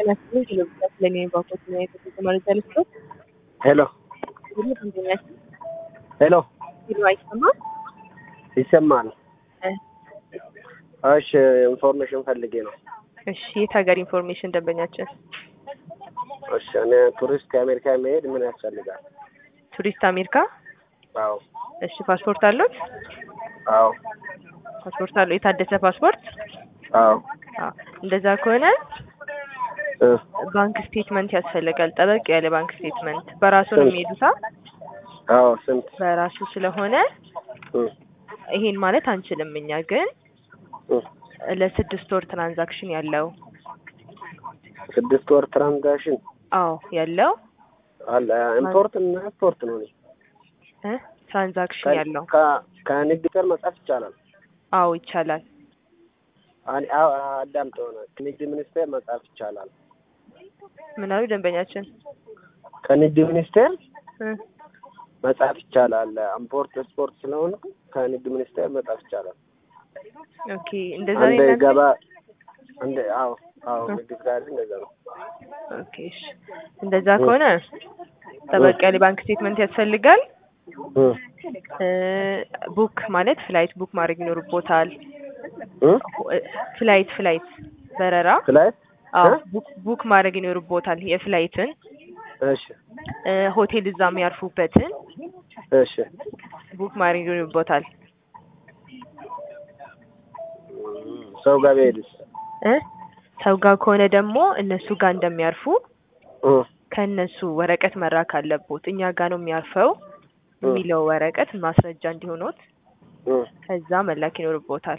ጤና ይስጥልኝ ቴሌቪዥን ስለኔ ባንኮች እና የተሰጠ መረጃ ልስጥ። ሄሎ ሁሉ ደንበኛችን ሄሎ፣ ሲሉ አይሰማም። ይሰማል? እ እሺ፣ ኢንፎርሜሽን ፈልጌ ነው። እሺ የት ሀገር ኢንፎርሜሽን ደንበኛችን? እሺ፣ እኔ ቱሪስት ከአሜሪካ መሄድ ምን ያስፈልጋል? ቱሪስት አሜሪካ። አዎ፣ እሺ ፓስፖርት አሉት? አዎ፣ ፓስፖርት አለው። የታደሰ ፓስፖርት? አዎ። አዎ። እንደዛ ከሆነ እ ባንክ ስቴትመንት ያስፈልጋል። ጠበቅ ያለ ባንክ ስቴትመንት። በራሱ ነው ስንት? የሚሄዱታ። አዎ፣ ስንት? በራሱ ስለሆነ እ ይሄን ማለት አንችልም እኛ ግን እ ለስድስት ወር ትራንዛክሽን ያለው ስድስት ወር ትራንዛክሽን አዎ ያለው አለ። ኢምፖርት እና ኤክስፖርት ነው። እኔ እ ትራንዛክሽን ያለው ከ- ከንግድ ጋር መጻፍ ይቻላል። አዎ ይቻላል። አን- አዎ፣ አዳምጥ ሆነ ከንግድ ሚኒስቴር መጻፍ ይቻላል። ምን አሉ ደንበኛችን? ከንግድ ሚኒስቴር እ መጻፍ ይቻላል። ኢምፖርት ኤክስፖርት ስለሆነ ከንግድ ሚኒስቴር መጻፍ ይቻላል። ኦኬ እንደዛ ነው አንድ የእናንተ? ገባ እንደ አዎ አዎ እ ንግድ ጋር እንደዛ ነው። ኦኬ እሺ። እንደዛ ከሆነ ጠበቅ ያለ ባንክ ስቴትመንት ያስፈልጋል። እ እ ቡክ ማለት ፍላይት ቡክ ማድረግ ይኖርቦታል። እ ፍላይት ፍላይት በረራ ፍላይት አዎ እ? ቡክ ቡክ ማድረግ ይኖርቦታል። የፍላይትን እሺ እ ሆቴል እዛ የሚያርፉበትን እሺ ቡክ ማድረግ ይኖርቦታል። ሰው ጋር ብሄድስ እ ሰው ጋር ከሆነ ደግሞ እነሱ ጋር እንደሚያርፉ እ ከእነሱ ወረቀት መራክ አለቦት። እኛ ጋር ነው የሚያርፈው የሚለው ወረቀት ማስረጃ እንዲሆኖት እ ከዛ መላክ ይኖርቦታል።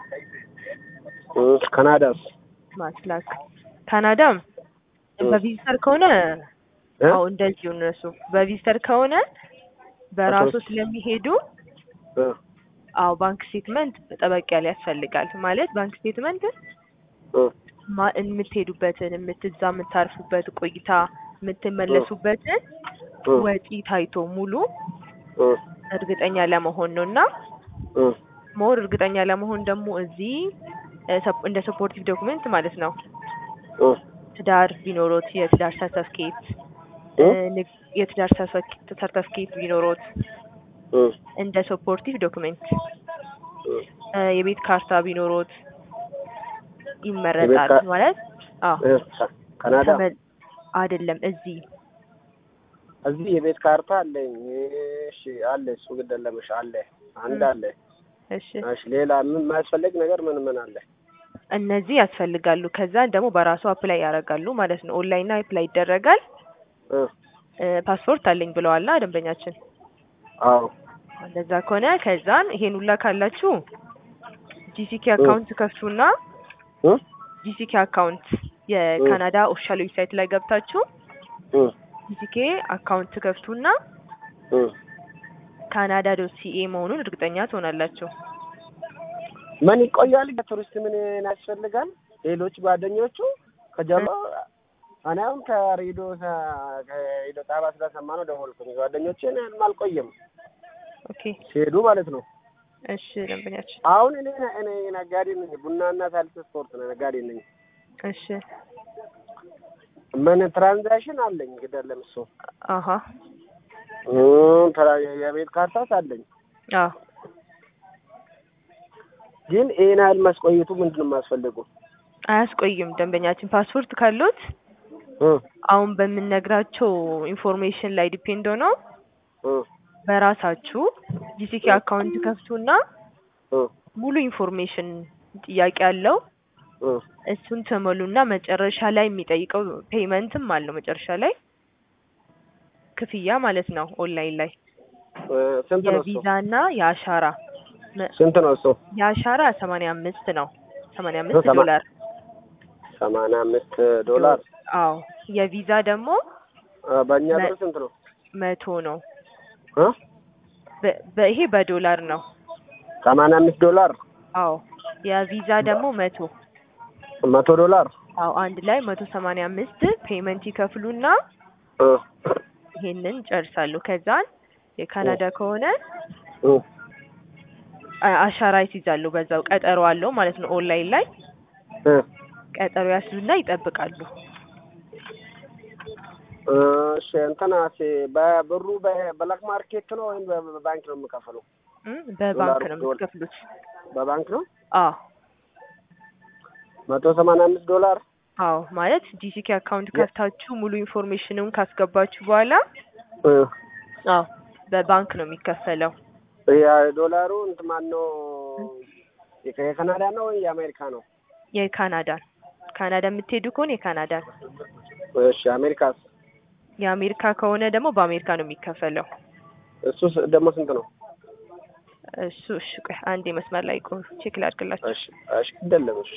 እ ካናዳስ ማስላክ ካናዳም እ በቪዚተር ከሆነ እ አዎ እንደዚሁ እነሱ በቪዚተር ከሆነ በራሱ በሶስት- ስለሚሄዱ እ አዎ ባንክ ስቴትመንት ጠበቅ ያለ ያስፈልጋል። ማለት ባንክ ስቴትመንት እ ማ- የምትሄዱበትን የምትዛ የምታርፉበት ቆይታ የምትመለሱበትን እ ወጪ ታይቶ ሙሉ እ እርግጠኛ ለመሆን ነው እና እ ሞር እርግጠኛ ለመሆን ደግሞ እዚህ እ ሰፕ- እንደ ሰፖርቲቭ ዶክመንት ማለት ነው እ ትዳር ቢኖሮት የትዳር ሰርተፍኬት እ የትዳር ሰርተፍኬት ቢኖሮት እ እንደ ሰፖርቲቭ ዶክመንት እ እ የቤት ካርታ ቢኖሮት ይመረጣል። ካር- ማለት አዎ እ ካናዳ ተመ- አይደለም እዚህ እዚህ የቤት ካርታ አለኝ። እሺ አለ። እሱ ግድ የለምሽ አለ። አንድ እ አለ። እሺ እሺ ሌላ ምን የማያስፈልግ ነገር ምን ምን አለ? እነዚህ ያስፈልጋሉ። ከዛ ደግሞ በራሱ አፕላይ ያደርጋሉ ማለት ነው። ኦንላይን አፕላይ ይደረጋል። እ እ ፓስፖርት አለኝ ብለዋላ ደንበኛችን። አዎ እንደዛ ከሆነ ከዛን ይሄን ሁላ ካላችሁ ጂሲኬ አካውንት ከፍቱና እ ጂሲኬ አካውንት የካናዳ ኦፊሻል ዌብሳይት ላይ ገብታችሁ እ ጂሲኬ አካውንት ከፍቱና እ ካናዳ ዶት ሲኤ መሆኑን እርግጠኛ ትሆናላችሁ። ምን ይቆያል? ቱሪስት ምን ያስፈልጋል? ሌሎች ጓደኞቹ ከጀማ እኔ አሁን ከሬዲዮ ሰ- ከሬዲዮ ጣቢያ ስለሰማ ነው ደወልኩኝ። ጓደኞቼን አልቆየም ኦኬ ሲሄዱ ማለት ነው። እሺ ደንበኛችን አሁን እኔ እኔ ነጋዴ ነኝ፣ ቡናና ሳልስ ስፖርት ነው ነጋዴ ነኝ። እሺ ምን ትራንዛክሽን አለኝ ግደለም እሱ አሀ እ ትራ- የቤት ካርታስ አለኝ። አዎ ግን ይሄን ያህል ማስቆየቱ ምንድን ነው የማያስፈልጉ? አያስቆይም ደንበኛችን ፓስፖርት ካሉት እ አሁን በምንነግራቸው ኢንፎርሜሽን ላይ ዲፔንድ ሆነው እ በራሳችሁ ጂሲኬ አካውንት ከፍቱና እ ሙሉ ኢንፎርሜሽን ጥያቄ አለው እ እሱን ተሞሉና መጨረሻ ላይ የሚጠይቀው ፔይመንትም አለው መጨረሻ ላይ ክፍያ ማለት ነው። ኦንላይን ላይ እ ስንት ነው እሱ? የቪዛና የአሻራ መ- ስንት ነው እሱ? የአሻራ ሰማንያ አምስት ነው ሰማንያ አምስት ሰማ- ዶላር ሰማንያ አምስት ዶላር አዎ የቪዛ ደግሞ እ በእኛ መ- ብር ስንት ነው? መቶ ነው እ በ- በ- ይሄ በዶላር ነው ሰማንያ አምስት ዶላር አዎ የቪዛ ደግሞ መቶ መቶ ዶላር አዎ አንድ ላይ መቶ ሰማንያ አምስት ፔመንት ይከፍሉና እ ይሄንን ጨርሳሉ። ከዛን የካናዳ ከሆነ እ አ- አሻራ ይይዛሉ። በዛው ቀጠሮ አለው ማለት ነው። ኦንላይን ላይ እ ቀጠሮ ያስሉና ይጠብቃሉ። እሺ እንትና በብሩ በብላክ ማርኬት ነው ወይም በባንክ ነው የምከፍለው? እም፣ በባንክ ነው ዶላር- የምትከፍሉት? በባንክ ነው። አዎ መቶ ሰማንያ አምስት ዶላር አዎ ማለት ጂሲኬ አካውንት ከፍታችሁ ሙሉ ኢንፎርሜሽኑን ካስገባችሁ በኋላ እ፣ አዎ በባንክ ነው የሚከፈለው። የዶላሩ እንትን ማን ነው? የከ- የካናዳ ነው ወይ የአሜሪካ ነው? የካናዳን ካናዳ የምትሄዱ ከሆነ የካናዳን፣ እሺ አሜሪካስ? የአሜሪካ ከሆነ ደግሞ በአሜሪካ ነው የሚከፈለው። እሱ ደግሞ ስንት ነው? እሱ እሺ ቆይ አንዴ መስመር ላይ ቆይ ቼክ ላድርግላችሁ። እሺ እሺ አይደለም እሺ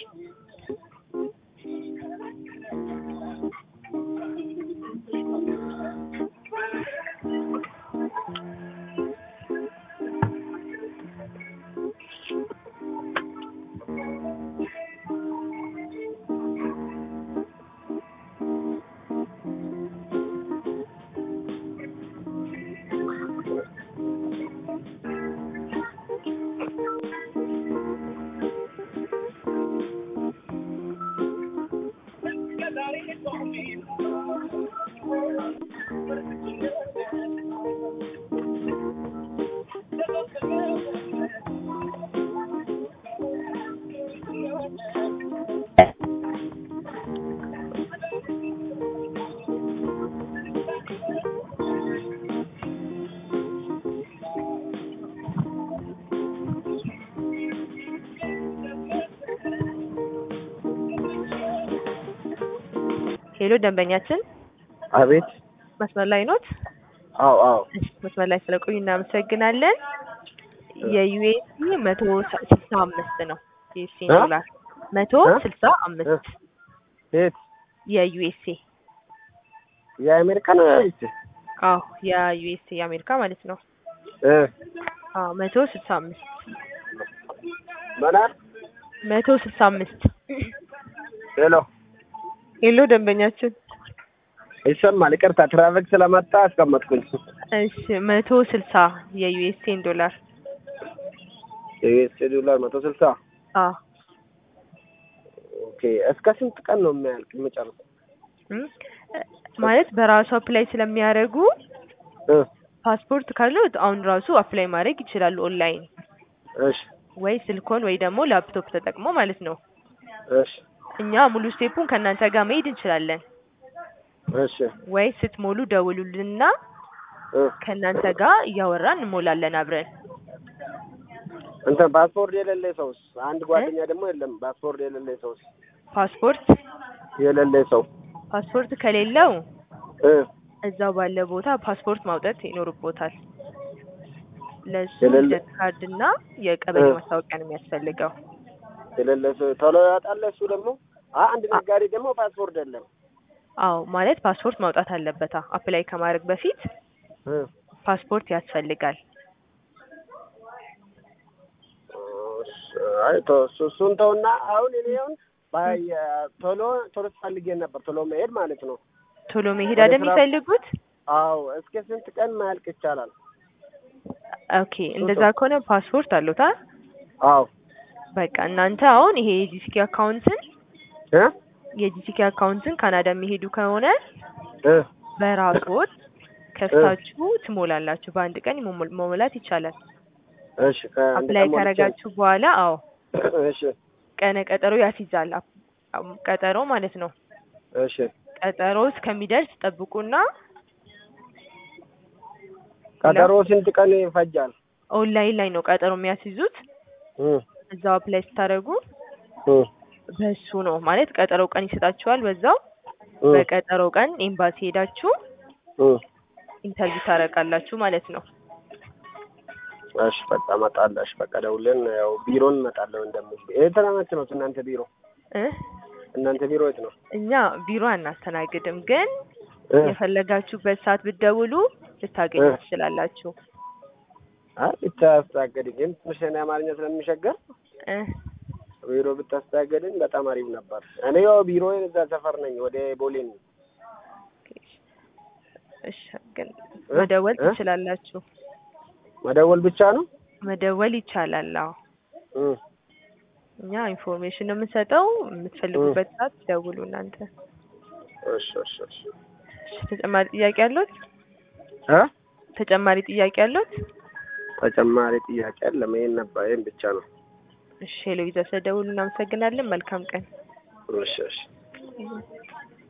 ሄሎ ደንበኛችን አቤት መስመር ላይ ኖት? አዎ አዎ እሺ መስመር ላይ ስለቆዩ እናመሰግናለን። የዩኤስሲ መቶ ስልሳ አምስት ነው ዩኤስሲ እ? ዶላር መቶ እ? ስልሳ አምስት የት የዩኤስኤ የአሜሪካ ነው ያሉት አዎ የዩኤስኤ የአሜሪካ ማለት ነው። እ አዎ መቶ ስልሳ አምስት መናር መቶ ስልሳ አምስት ሄሎ ሄሎ ደንበኛችን ይሰማል። ይቅርታ ትራፊክ ስለመጣ አስቀመጥኩኝ። እሺ መቶ ስልሳ የዩኤስኤን ዶላር የዩኤስ ዶላር መቶ ስልሳ አዎ ኦኬ። እስከ ስንት ቀን ነው የሚያልቅ የሚጨርሰው? እም፣ ማለት በራሱ አፕላይ ስለሚያደርጉ እ ፓስፖርት ካለው አሁን ራሱ አፕላይ ማድረግ ይችላሉ ኦንላይን እሺ ወይ ስልኮን ወይ ደግሞ ላፕቶፕ ተጠቅሞ ማለት ነው። እሺ እኛ ሙሉ ስቴፑን ከእናንተ ጋር መሄድ እንችላለን። እሺ ወይ ስትሞሉ ደውሉልንና እ ከእናንተ ጋር እያወራን እንሞላለን አብረን። እንትን ፓስፖርት የሌለ ሰውስ? አንድ ጓደኛ ደግሞ የለም ፓስፖርት የሌለ ሰውስ? ፓስፖርት የሌለ ሰው ፓስፖርት ከሌለው እ እዛው ባለ ቦታ ፓስፖርት ማውጣት ይኖርቦታል። ለሱ የሌለ- ልደት ካርድ እና የቀበሌ እ። ማስታወቂያ ነው የሚያስፈልገው። የሌለ ሰው ቶሎ ያወጣል። እሱ ደግሞ አ- አንድ ነጋዴ ደግሞ ፓስፖርት የለም። አዎ ማለት ፓስፖርት ማውጣት አለበታ። አፕላይ ከማድረግ በፊት እ ፓስፖርት ያስፈልጋል። አይ ቶ- እሱ- እሱን ተውና አሁን እኔ አሁን ባይ- ቶሎ ቶሎ ፈልጌ ነበር ቶሎ መሄድ ማለት ነው። ቶሎ መሄድ ወደ አይደል ስራ- የሚፈልጉት? አዎ እስከ ስንት ቀን ማያልቅ ይቻላል? ኦኬ እንደዛ ከሆነ ፓስፖርት አለታ። አዎ በቃ እናንተ አሁን ይሄ የጂሲኬ አካውንትን እ የጂሲኬ አካውንትን ካናዳ የሚሄዱ ከሆነ እ በራስዎት ከፍታችሁ ትሞላላችሁ። በአንድ ቀን መሞል- መሞላት ይቻላል። እሺ ከአንድ አፕላይ ቀን ሞልቼ- ካረጋችሁ በኋላ አዎ እሺ ቀነ ቀጠሮ ያስይዛል። አፕ- አም- ቀጠሮ ማለት ነው። እሺ ቀጠሮ እስከሚደርስ ጠብቁና ቀጠሮ ስንት ቀን ይፈጃል? ኦንላይን ላይ ነው ቀጠሮ የሚያስይዙት። እ እዛው አፕላይ ስታደርጉ እ በሱ ነው ማለት ቀጠሮ ቀን ይሰጣችኋል። በዛው እ በቀጠሮ ቀን ኤምባሲ ሄዳችሁ እ ኢንተርቪው ታደርጋላችሁ ማለት ነው። እሺ በቃ እመጣለሁ። እሺ በቃ ደውለን ያው ቢሮን እመጣለሁ እንደምል የት ነው እናንተ ቢሮ? እ እናንተ ቢሮ የት ነው? እኛ ቢሮ አናስተናግድም፣ ግን እ የፈለጋችሁበት ሰዓት ብትደውሉ ልታገኙ እ ትችላላችሁ። አይ ብታስተናገድ ግን ትንሽ እኔ አማርኛ ስለሚሸገር እ ቢሮ ብታስተናገድን በጣም አሪፍ ነበር። እኔ ያው ቢሮ እዛ ሰፈር ነኝ፣ ወደ ቦሌ ነኝ። እሺ፣ ግን እ? መደወል እ? ትችላላችሁ። መደወል ብቻ ነው? መደወል ይቻላል። አዎ እ እኛ ኢንፎርሜሽን ነው የምንሰጠው። የምትፈልጉበት ሰዓት ደውሉ እናንተ። እሺ እሺ እሺ እሺ ተጨማሪ ጥያቄ አለዎት? እ ተጨማሪ ጥያቄ አለዎት? ተጨማሪ ጥያቄ የለም። ይሄን ነበር ይሄን ብቻ ነው። እሺ ሄሎ ቪዛ ስለደወሉ እናመሰግናለን። መልካም ቀን። እሺ እሺ